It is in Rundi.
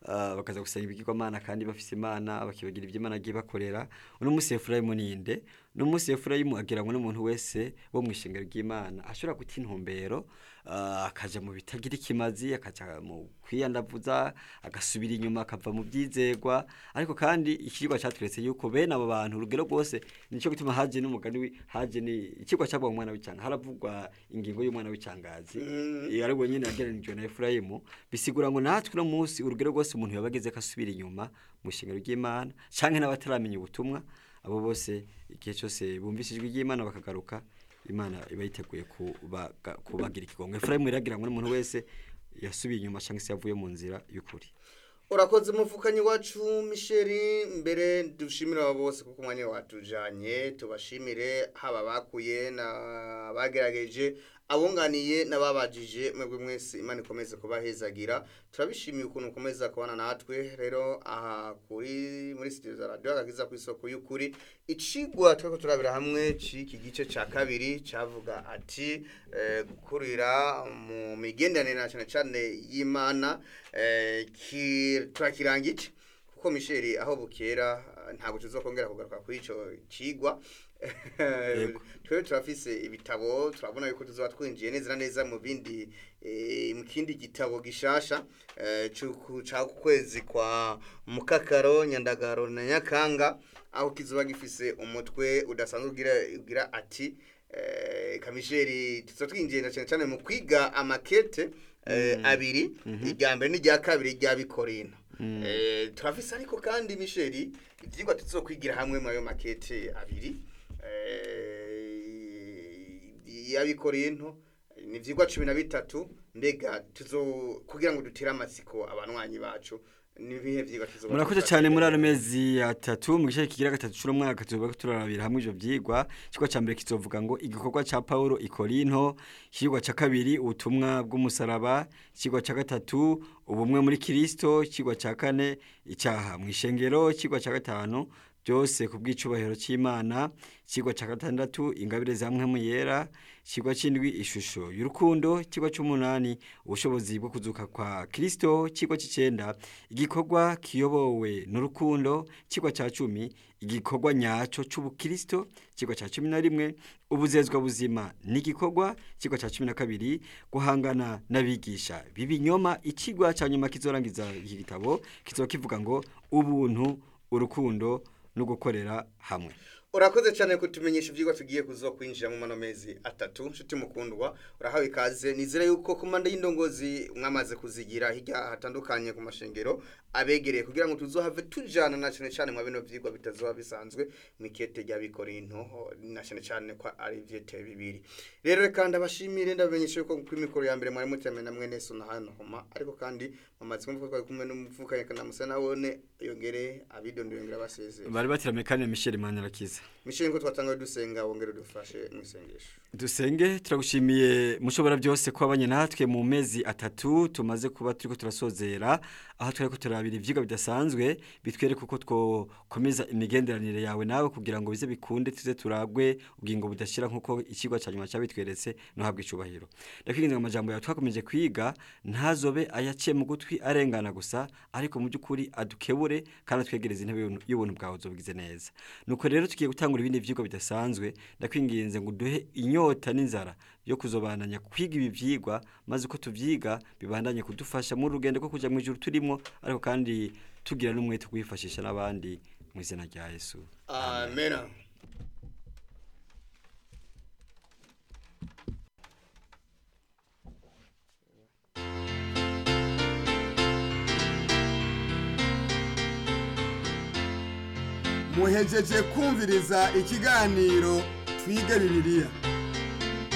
ah, bakaza gusenga ibigirwamana kandi bafise imana bakibagira ibyo imana agiye bakorera uno munsi efurayimu ninde uno munsi efurayimu agira ngo n'umuntu wese wo mu ishingiro ry'imana ashobora guta intumbero ah, akaja mu bitagira ikimazi akaja mu kwiyandavuza agasubira inyuma akava mu byizegwa ariko kandi ikigwa cyatweretse yuko bene abo bantu urugero rwose nicyo gituma haje n'umugani wi- haje ni ikigwa cyabwa umwana w'icanga haravugwa ingingo y'umwana w'icangazi iyo ari wenyine yagereranijwe na efurayimu bisigura ngo natwe uno munsi urugero rwose umuntu yaba ageze ko asubira inyuma mu ishingiro ry'imana canke n'abataramenya ubutumwa abo bose igihe cyose bumvise ijwi ry'imana bakagaruka imana iba yiteguye kubaga- kubagira ikigongo efurayimu iragira ngo n'umuntu wese yasubiye inyuma cyangwa se yavuye mu nzira y'ukuri urakoze umufukanyi wacu misheri mbere dushimire abo bose kuko umwanya watujanye tubashimire haba bakuye n'abagerageje abunganiye n'ababajije mwebwe mwese imana ikomeze kubahezagira turabishimiye ukuntu ukomeza kubana natwe rero aha kuri muri studio za radio agakiza ku isoko y'ukuri icigwa turiko turabira hamwe c'iki gice ca kabiri cavuga ati eh, gukurira mu migenderanire na cane cane y'imana eh, ki- turakirangije kuko misheri aho bukera ah, ntabwo tuzokongera kugaruka kuri ico cigwa Yego. twebwe turafise ibitabo turabona yuko tuzoba twinjiye neza na neza mu bindi eh, mu kindi gitabo gishasha eh, c'uku- ca kwezi kwa mukakaro nyandagaro na nyakanga aho kizoba gifise umutwe udasanzwe ugira ugira ati eh, kamisheri tuzoba twinjiye na cyane cyane mu kwiga amakete eh, abiri irya mbere n'irya kabiri rya bikorino Eh, turafise ariko kandi misheri ivyigwa tuzokwigira hamwe muri ayo makete abiri eh, y'abikorinto ni ivyigwa cumi na bitatu mbega tuzo kugira ngo dutere amatsiko abanwanyi bacu nibihe vyigwa tuzoba murakoze cyane muri ano mezi atatu mu gice kigira gatatu cy'uno mwaka tuzoba turarabira hamwe ivyo vyigwa ikigwa ca mbere kizovuga ngo igikorwa ca Paulo i Korinto ikigwa ca kabiri ubutumwa bw'umusaraba ikigwa ca gatatu ubumwe muri Kristo ikigwa ca kane icyaha mu ishengero ikigwa ca gatanu byose ku bw'icubahiro cy'Imana ikigwa ca gatandatu ingabire za mpwemu yera ikigwa c'indwi ishusho y'urukundo ikigwa c'umunani ubushobozi bwo kuzuka kwa Kristo ikigwa c'icenda igikorwa kiyobowe n'urukundo ikigwa ca cumi igikorwa nyaco c'ubukristo ikigwa ca cumi na rimwe ubuzezwa buzima n'igikorwa ikigwa ca cumi na kabiri guhangana n'abigisha b'ibinyoma ikigwa ca nyuma kizorangiza iki gitabo kizoba kivuga ngo ubuntu urukundo no gukorera hamwe urakoze cyane kutumenyesha ivyigwa tugiye kuzo kwinjira mu mano mezi atatu nshuti mukundwa urahawe ikaze nizere yuko komanda y'indongozi mwamaze kuzigira hirya hatandukanye ku mashengero abegereye kugira ngo tuzohave tujana na cyane cyane mu bino vyigwa bitazoba bisanzwe mu ikete rya bikorinto na cyane cyane ko ari ivyete bibiri rero reka ndabashimire ndabamenyesha yuko kuri mikoro ya mbere mwari mutemeye na mwene so na hano homa ariko kandi mamaze kumva ko kumwe n'umuvukanye kana musa nawone yongere abidondo yongera basezera bari batiramiye kandi na Michel Manirakiza mishinga ko twatangaye dusenga wongere dufashe mu isengesho dusenge turagushimiye mushobora byose ko abanye natwe mu mezi atatu tumaze kuba turiko turasozera aho twari ko turabira ivyigwa bidasanzwe bitwereka uko twokomeza imigenderanire yawe nawe kugira ngo bize bikunde tuze turagwe ubwingo budashira nkuko ikigwa ca nyuma cyabitweretse no habwa icubahiro ndakwiginze ngo amajambo yawe twakomeje kwiga ntazobe ayaciye mu gutwi arengana gusa ariko mu by'ukuri adukebure kandi atwegereze intebe y'ubuntu- y'ubuntu bwawe uzobigize neza nuko rero tugiye gutangura ibindi vyigwa bidasanzwe ndakwinginze ngo duhe inyota n'inzara yo kuzobananya kwiga ibi vyigwa maze uko tuvyiga bibandanye kudufasha mu rugendo rwo kuja mu ijuru turimo ariko kandi tugira n'umwete wo kwifashisha n'abandi mu izina rya Yesu amen muhejeje kumviriza ikiganiro twige bibiliya